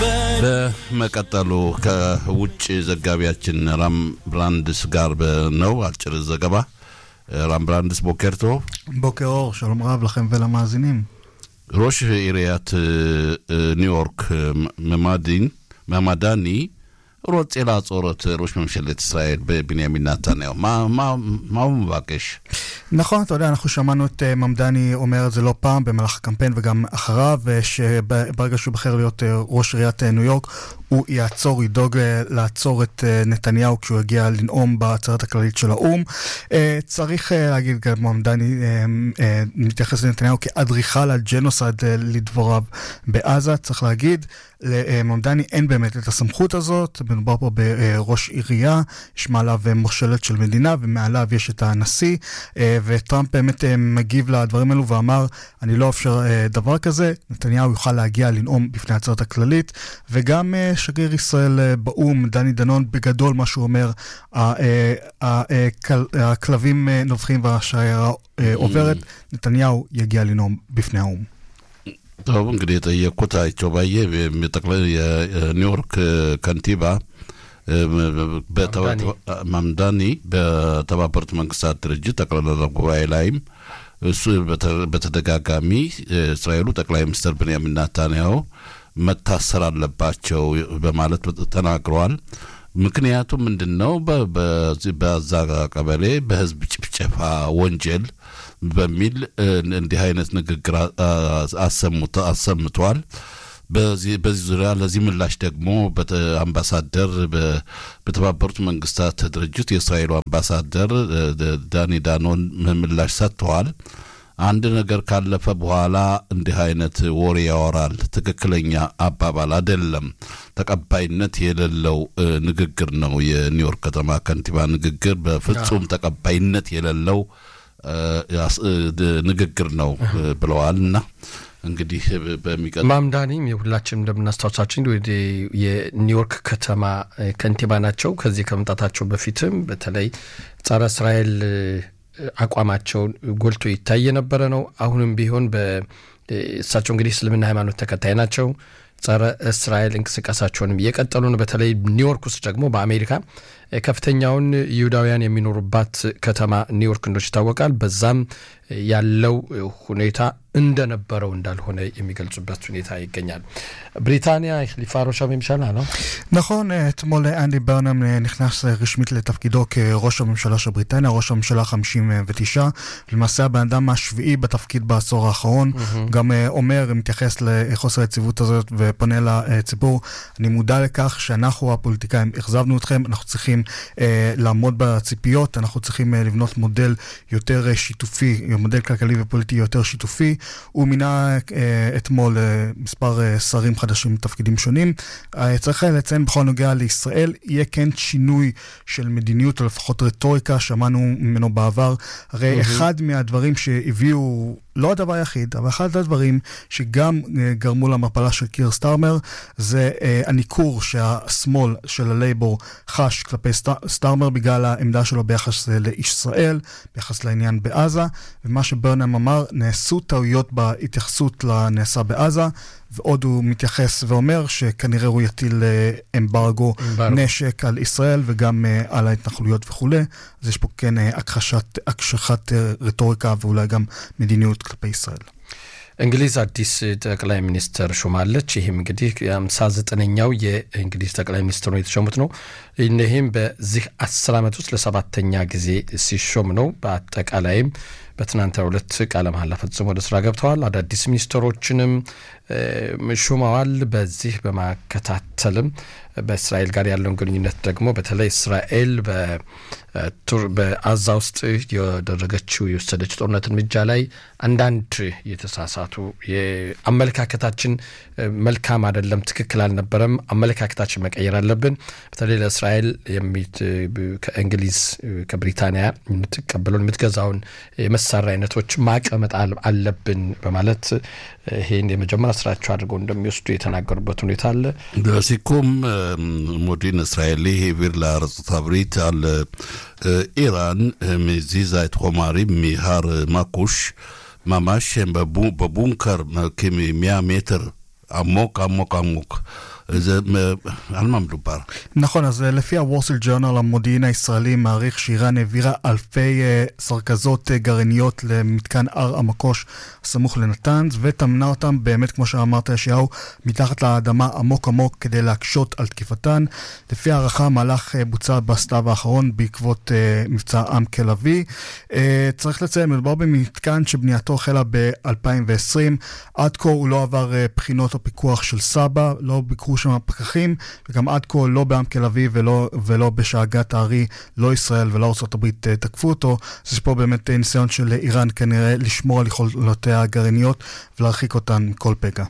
በመቀጠሉ ከውጭ ዘጋቢያችን ራም ብራንድስ ጋር ነው አጭር ዘገባ። ራም ብራንድስ ቦኬርቶ בוקר אור, שלום רב לכם ולמאזינים. ראש עיריית ניו יורק ממדין, ממדני רוצה לעצור את ראש ממשלת ישראל בנימין נתניהו. מה, מה, מה הוא מבקש? נכון, אתה יודע, אנחנו שמענו את uh, ממדני אומר את זה לא פעם במהלך הקמפיין וגם אחריו, שברגע שהוא בחר להיות uh, ראש עיריית uh, ניו יורק, הוא יעצור, ידאוג uh, לעצור את uh, נתניהו כשהוא יגיע לנאום בעצרת הכללית של האו"ם. Uh, צריך uh, להגיד, גם ממדני uh, uh, מתייחס לנתניהו כאדריכל הג'נוסייד uh, לדבריו בעזה, צריך להגיד. לממדני אין באמת את הסמכות הזאת, מדובר פה בראש עירייה, יש מעליו מושלת של מדינה ומעליו יש את הנשיא, וטראמפ באמת מגיב לדברים האלו ואמר, אני לא אאפשר דבר כזה, נתניהו יוכל להגיע לנאום בפני העצרת הכללית, וגם שגריר ישראל באו"ם, דני דנון, בגדול מה שהוא אומר, הכלבים נובחים והשיירה עוברת, נתניהו יגיע לנאום בפני האו"ם. טוב እንግዲህ የጠየቅኩት አይቸው ባየ ጠቅላይ የኒውዮርክ ከንቲባ ማምዳኒ በተባበሩት መንግስታት ድርጅት ጠቅላላ ጉባኤ ላይም እሱ በተደጋጋሚ እስራኤሉ ጠቅላይ ሚኒስትር ብንያሚን ናታንያሁ መታሰር አለባቸው በማለት ተናግረዋል። ምክንያቱም ምንድን ነው? በዛ ቀበሌ በህዝብ ጭፍጨፋ ወንጀል በሚል እንዲህ አይነት ንግግር አሰምቷል። በዚህ ዙሪያ ለዚህ ምላሽ ደግሞ አምባሳደር በተባበሩት መንግስታት ድርጅት የእስራኤሉ አምባሳደር ዳኒ ዳኖን ምላሽ ሰጥተዋል። አንድ ነገር ካለፈ በኋላ እንዲህ አይነት ወሬ ያወራል። ትክክለኛ አባባል አይደለም። ተቀባይነት የሌለው ንግግር ነው። የኒውዮርክ ከተማ ከንቲባ ንግግር በፍጹም ተቀባይነት የሌለው ንግግር ነው ብለዋል እና እንግዲህ በሚቀጥለው ማምዳኒም የሁላችንም እንደምናስታውሳችን የኒውዮርክ ከተማ ከንቲባ ናቸው። ከዚህ ከመምጣታቸው በፊትም በተለይ ጸረ እስራኤል አቋማቸውን ጎልቶ ይታይ የነበረ ነው። አሁንም ቢሆን እሳቸው እንግዲህ እስልምና ሃይማኖት ተከታይ ናቸው። ጸረ እስራኤል እንቅስቃሴያቸውንም እየቀጠሉ ነው። በተለይ ኒውዮርክ ውስጥ ደግሞ በአሜሪካ ከፍተኛውን ይሁዳውያን የሚኖሩባት ከተማ ኒውዮርክ እንደች ይታወቃል። በዛም ያለው ሁኔታ እንደነበረው እንዳልሆነ የሚገልጹበት ሁኔታ ይገኛል። ብሪታንያ החליפה ראש הממשלה, לא? נכון, אתמול אנדי ברנם נכנס רשמית לתפקידו כראש הממשלה של בריטניה, ראש הממשלה 59, למעשה הבן אדם השביעי בתפקיד בעשור האחרון, mm-hmm. גם אומר, מתייחס לחוסר היציבות הזאת ופונה לציבור, אני מודע לכך שאנחנו הפוליטיקאים אכזבנו אתכם, אנחנו צריכים אה, לעמוד בציפיות, אנחנו צריכים אה, לבנות מודל יותר אה, שיתופי, מודל כלכלי ופוליטי יותר שיתופי. הוא מינה אה, אתמול אה, מספר אה, שרים חדשים בתפקידים שונים. אה, צריך לציין בכל נוגע לישראל, יהיה כן שינוי של מדיניות, או לפחות רטוריקה, שמענו ממנו בעבר. הרי mm-hmm. אחד מהדברים שהביאו... לא הדבר היחיד, אבל אחד הדברים שגם uh, גרמו למפלה של קיר סטארמר זה uh, הניכור שהשמאל של הלייבור חש כלפי סט, סטארמר בגלל העמדה שלו ביחס לישראל, ביחס לעניין בעזה, ומה שברנם אמר, נעשו טעויות בהתייחסות לנעשה בעזה, ועוד הוא מתייחס ואומר שכנראה הוא יטיל אמברגו נשק על ישראל וגם uh, על ההתנחלויות וכולי, אז יש פה כן uh, הכחשת, הקשחת uh, רטוריקה ואולי גם מדיניות כלפי ישראל. እንግሊዝ አዲስ ጠቅላይ ሚኒስትር ሾማለች። ይህም እንግዲህ የአምሳ ዘጠነኛው የእንግሊዝ ጠቅላይ ሚኒስትር ነው የተሾሙት ነው። ይህም በዚህ አስር ዓመት ውስጥ ለሰባተኛ ጊዜ ሲሾም ነው። በአጠቃላይም በትናንትናው ዕለት ቃለ መሐላ ፈጽሞ ወደ ስራ ገብተዋል። አዳዲስ ሚኒስትሮችንም ሹመዋል። በዚህ በማከታተልም በእስራኤል ጋር ያለውን ግንኙነት ደግሞ በተለይ እስራኤል በአዛ ውስጥ ያደረገችው የወሰደች ጦርነት እርምጃ ላይ አንዳንድ የተሳሳቱ አመለካከታችን መልካም አይደለም፣ ትክክል አልነበረም፣ አመለካከታችን መቀየር አለብን። በተለይ ለእስራኤል ከእንግሊዝ ከብሪታንያ የምትቀበለውን የምትገዛውን የመሳሪያ አይነቶች ማቀመጥ አለብን በማለት ይህን የመጀመሪያ ስራቸው አድርገው እንደሚወስዱ የተናገሩበት ሁኔታ አለ። לסיכום, מודיעין ישראלי העביר לארצות הברית על איראן מזיזה את חומרים מהר מקוש, ממש בבונקר כ-100 מטר עמוק עמוק עמוק. זה, על מה מדובר? נכון, אז לפי הוורסל ג'ורנל, המודיעין הישראלי מעריך שאיראן העבירה אלפי סרכזות גרעיניות למתקן הר המקוש הסמוך לנתנז, וטמנה אותם באמת, כמו שאמרת ישעיהו, מתחת לאדמה עמוק עמוק כדי להקשות על תקיפתן. לפי הערכה, המהלך בוצע בסתיו האחרון בעקבות מבצע עם כלביא. צריך לציין, מדובר במתקן שבנייתו החלה ב-2020. עד כה הוא לא עבר בחינות או פיקוח של סבא, לא ביקרו שם פקחים, וגם עד כה לא בעמק אביב ולא, ולא בשאגת הארי, לא ישראל ולא ארה"ב תקפו אותו. אז יש פה באמת ניסיון של איראן כנראה לשמור על יכולותיה הגרעיניות ולהרחיק אותן מכל פגע.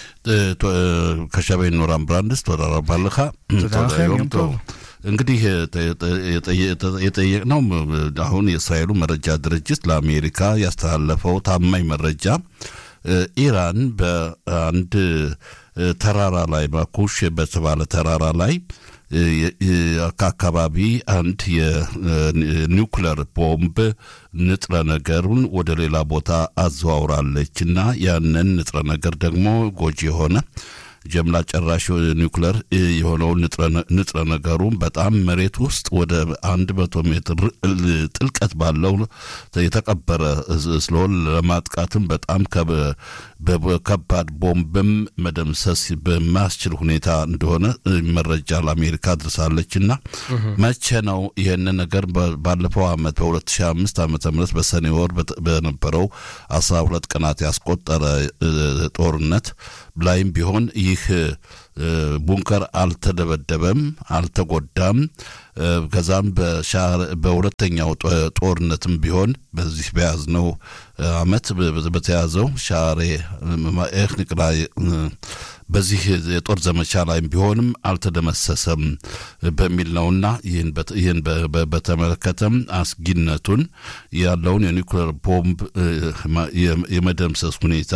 ከሻቤን ኖራን ብራንድስ ተወዳ ረባ ለኻ תודה לכם, יום טוב. እንግዲህ የጠየቅነው አሁን የእስራኤሉ መረጃ ድርጅት ለአሜሪካ ያስተላለፈው ታማኝ መረጃ ኢራን በአንድ ተራራ ላይ ማኩሽ በተባለ ተራራ ላይ ከአካባቢ አንድ የኒውክለር ቦምብ ንጥረ ነገሩን ወደ ሌላ ቦታ አዘዋውራለች እና ያንን ንጥረ ነገር ደግሞ ጎጂ የሆነ ጀምላ ጨራሽ ኒውክለር የሆነውን ንጥረ ነገሩን በጣም መሬት ውስጥ ወደ አንድ መቶ ሜትር ጥልቀት ባለው የተቀበረ ስለሆን ለማጥቃትም በጣም ከባድ ቦምብም መደምሰስ በማያስችል ሁኔታ እንደሆነ መረጃ ለአሜሪካ አድርሳለች እና መቼ ነው ይህን ነገር ባለፈው ዓመት በ2005 ዓ ም በሰኔ ወር በነበረው አስራ ሁለት ቀናት ያስቆጠረ ጦርነት ላይም ቢሆን ይህ ቡንከር አልተደበደበም፣ አልተጎዳም። ከዛም በሁለተኛው ጦርነትም ቢሆን በዚህ በያዝነው አመት በተያዘው ሻሬ ኤክኒቅ ላይ በዚህ የጦር ዘመቻ ላይም ቢሆንም አልተደመሰሰም በሚል ነውና ይህን በተመለከተም አስጊነቱን ያለውን የኒውክሌር ቦምብ የመደምሰስ ሁኔታ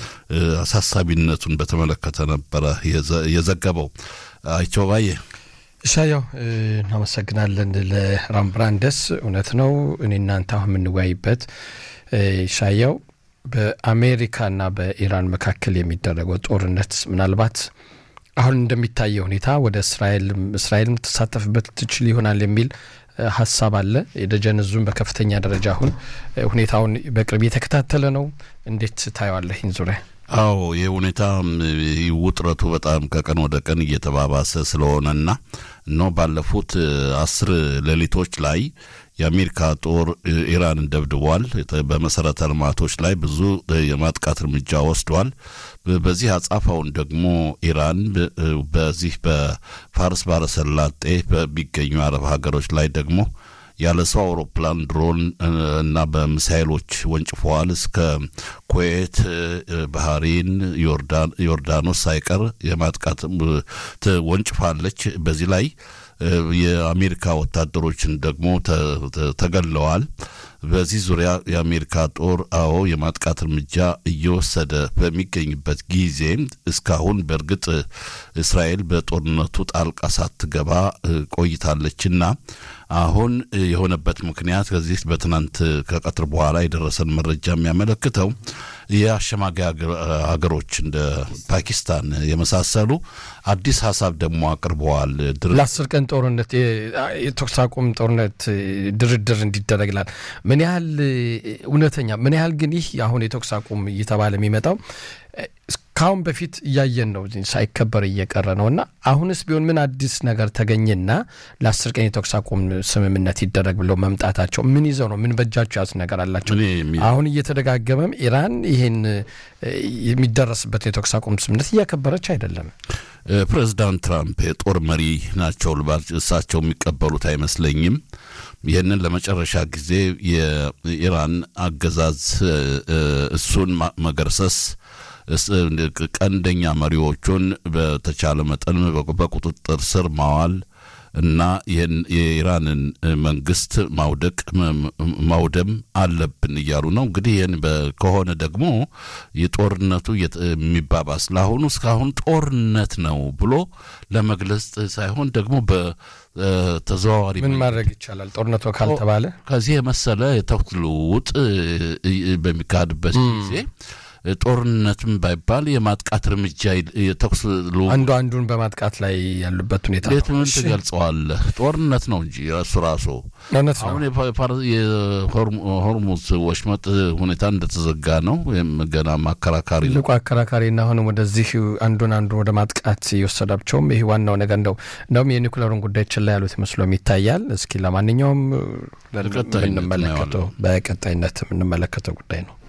አሳሳቢነቱን በተመለከተ ነበረ የዘገበው። አይቸው ባዬ እሻያው እናመሰግናለን ለራምብራንደስ። እውነት ነው እኔ እናንተ አሁን የምንወያይበት ሻያው በአሜሪካና በኢራን መካከል የሚደረገው ጦርነት ምናልባት አሁን እንደሚታየው ሁኔታ ወደ እስራኤልም እስራኤልም ትሳተፍበት ትችል ይሆናል የሚል ሀሳብ አለ። የደጀን ዙም በከፍተኛ ደረጃ አሁን ሁኔታውን በቅርብ የተከታተለ ነው። እንዴት ታየዋለህ ይህን ዙሪያ? አዎ ይህ ሁኔታ ውጥረቱ በጣም ከቀን ወደ ቀን እየተባባሰ ስለሆነና ነው ባለፉት አስር ሌሊቶች ላይ የአሜሪካ ጦር ኢራንን ደብድቧል። በመሰረተ ልማቶች ላይ ብዙ የማጥቃት እርምጃ ወስዷል። በዚህ አጻፋውን ደግሞ ኢራን በዚህ በፋርስ ባሕረ ሰላጤ በሚገኙ አረብ ሀገሮች ላይ ደግሞ ያለ ሰው አውሮፕላን ድሮን እና በሚሳይሎች ወንጭፈዋል። እስከ ኩዌት፣ ባህሬን፣ ዮርዳኖስ ሳይቀር የማጥቃት ወንጭፋለች። በዚህ ላይ የአሜሪካ ወታደሮችን ደግሞ ተገለዋል። በዚህ ዙሪያ የአሜሪካ ጦር አዎ የማጥቃት እርምጃ እየወሰደ በሚገኝበት ጊዜ እስካሁን በእርግጥ እስራኤል በጦርነቱ ጣልቃ ሳትገባ ቆይታለችና አሁን የሆነበት ምክንያት ከዚህ በትናንት ከቀትር በኋላ የደረሰን መረጃ የሚያመለክተው የአሸማጋይ ሀገሮች እንደ ፓኪስታን የመሳሰሉ አዲስ ሀሳብ ደግሞ አቅርበዋል። ለአስር ቀን ጦርነት የተኩስ አቁም ጦርነት ድርድር እንዲደረግላል። ምን ያህል እውነተኛ ምን ያህል ግን ይህ አሁን የተኩስ አቁም እየተባለ የሚመጣው ከአሁን በፊት እያየን ነው፣ ሳይከበር እየቀረ ነው እና አሁንስ ቢሆን ምን አዲስ ነገር ተገኘና ለአስር ቀን የተኩስ አቁም ስምምነት ይደረግ ብለው መምጣታቸው ምን ይዘው ነው? ምን በእጃቸው ያዙት ነገር አላቸው? አሁን እየተደጋገመም ኢራን ይሄን የሚደረስበት የተኩስ አቁም ስምምነት እያከበረች አይደለም። ፕሬዚዳንት ትራምፕ የጦር መሪ ናቸው ልባል እሳቸው የሚቀበሉት አይመስለኝም። ይህንን ለመጨረሻ ጊዜ የኢራን አገዛዝ እሱን መገርሰስ ቀንደኛ መሪዎቹን በተቻለ መጠን በቁጥጥር ስር ማዋል እና የኢራንን መንግስት ማውደቅ ማውደም አለብን እያሉ ነው። እንግዲህ ይህን ከሆነ ደግሞ የጦርነቱ የሚባባስ ለአሁኑ እስካሁን ጦርነት ነው ብሎ ለመግለጽ ሳይሆን ደግሞ በተዘዋዋሪ ምን ማድረግ ይቻላል? ጦርነቱ ካልተባለ ከዚህ የመሰለ የተኩስ ልውውጥ በሚካሄድበት ጊዜ ጦርነትም ባይባል የማጥቃት እርምጃ የተኩስ አንዱ አንዱን በማጥቃት ላይ ያሉበት ሁኔታ እንዴት ምን ትገልጸዋለህ? ጦርነት ነው እንጂ እሱ ራሱ እውነት ነው። አሁን የሆርሙዝ ወሽመጥ ሁኔታ እንደተዘጋ ነው። ወይም ገና ማከራካሪ ነው። ትልቁ አከራካሪና አሁንም ወደዚህ አንዱን አንዱን ወደ ማጥቃት የወሰዳቸውም ይህ ዋናው ነገር እንደው እንደውም የኒኩለሩን ጉዳይ ችላ ያሉት መስሎም ይታያል። እስኪ ለማንኛውም በቀጣይነት የምንመለከተው በቀጣይነት የምንመለከተው ጉዳይ ነው።